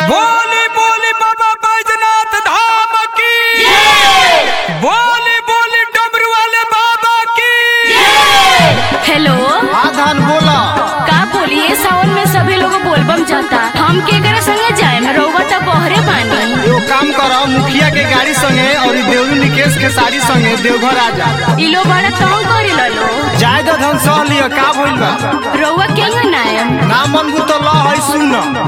बोली बोली बाबा बैजनाथ धाम की बोली बोली डमरू वाले बाबा की हेलो हाँ धान बोला का बोलिए सावन में सभी लोग बोलबम जाता हम के करे संगे जाए रउआ त बहरे बानी एगो काम करो मुखिया के गाड़ी संगे और ई देवरू निकेश के साड़ी संगे देवघर आ जा इ लोग बड़ा तंग करे लो जाय तो धन सह लियो का भइल बा रउआ केंगा नायम ना मन तो ल है सुन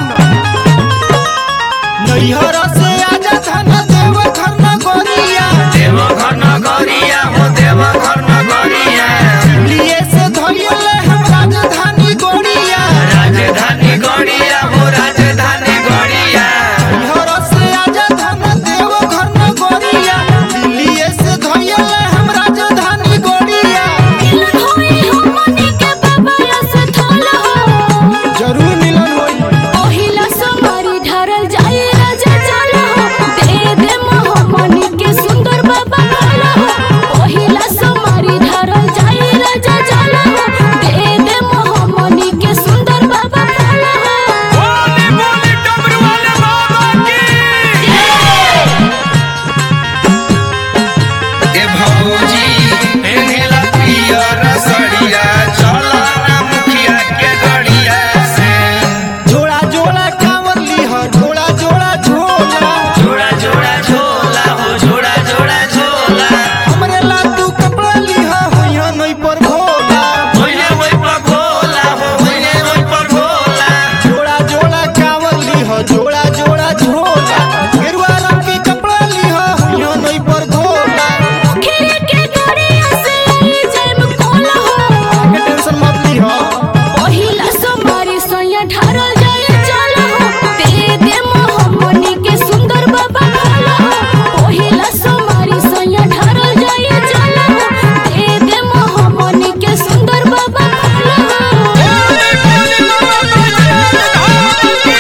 नैहर से आजा धन देवघर न गोरिया देवघर नगरिया हो देवघर नगरिया लिए से धइले हम राजधानी गोरिया राजधानी गड़िया हो राजधानी गड़िया नैहर से आजा धन देवघर न गोरिया लिए से धइले हम राजधानी गोरिया जरूर मिलन होई बोली बोली डमरू वाले बाबा की ए भौजी पेनेला पियर सड़िया चला ना मुखिया के गड़िया से जोड़ा जोड़ा कांवर लीह जोड़ा जोड़ा झोला जोड़ा जोड़ा झोला हो जोड़ा जोड़ा झोला हमरे ला तू कपड़ा लीह होइहा नहीं पर भोला होइने ओइ पर भोला हो होइने ओइ पर भोला जोड़ा जोड़ा कांवर लीह जोड़ा जोड़ा झोला गेरुआ रंग के कपड़ा लीह होइहा नहीं पर भोला के टेंशन मत लीह पहिला सोमवारी सैया ढारल जाए चल हो दे दे मोहम्मनी के सुंदर बाबा भोला हो पहिला सोमवारी सैया ढारल जाए चल हो दे दे मोहम्मनी के सुंदर बाबा भोला हो बोली बोली बाबा बैजनाथ धाम की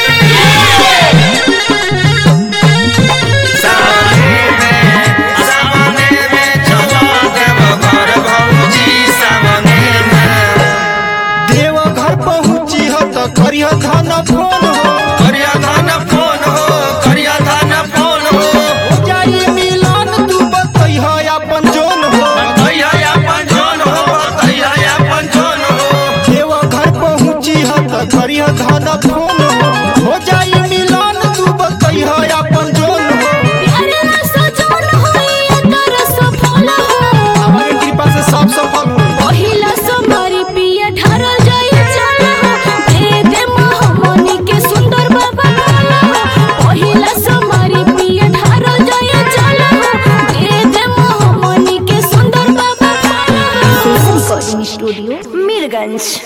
सामने में सामने में चला देवघर भौजी सामने में देव घर पहुंची ह त करिह धन फोन हो करिया धान फोन हो करिया धान फोन हो हो जाई मिलन तू बतैह अपन जोन हो तैया अपन जोन हो तैया अपन जोन हो देव घर पहुंची ह त करिह धन फोन हो हो जाई मिलन तू बतैह अपन जोन हो प्यारे ना सजन होई तर सफल हो हमारे कृपा से सब सफल हो पहिला सोमवारी पिया ढारल जाए चल हो दे दे मोहम्मनी के सुंदर बाबा भोला हो पहिला सोमवारी पिया ढारल जाए चल हो दे दे मोहम्मनी के सुंदर बाबा भोला हो स्टूडियो मीरगंज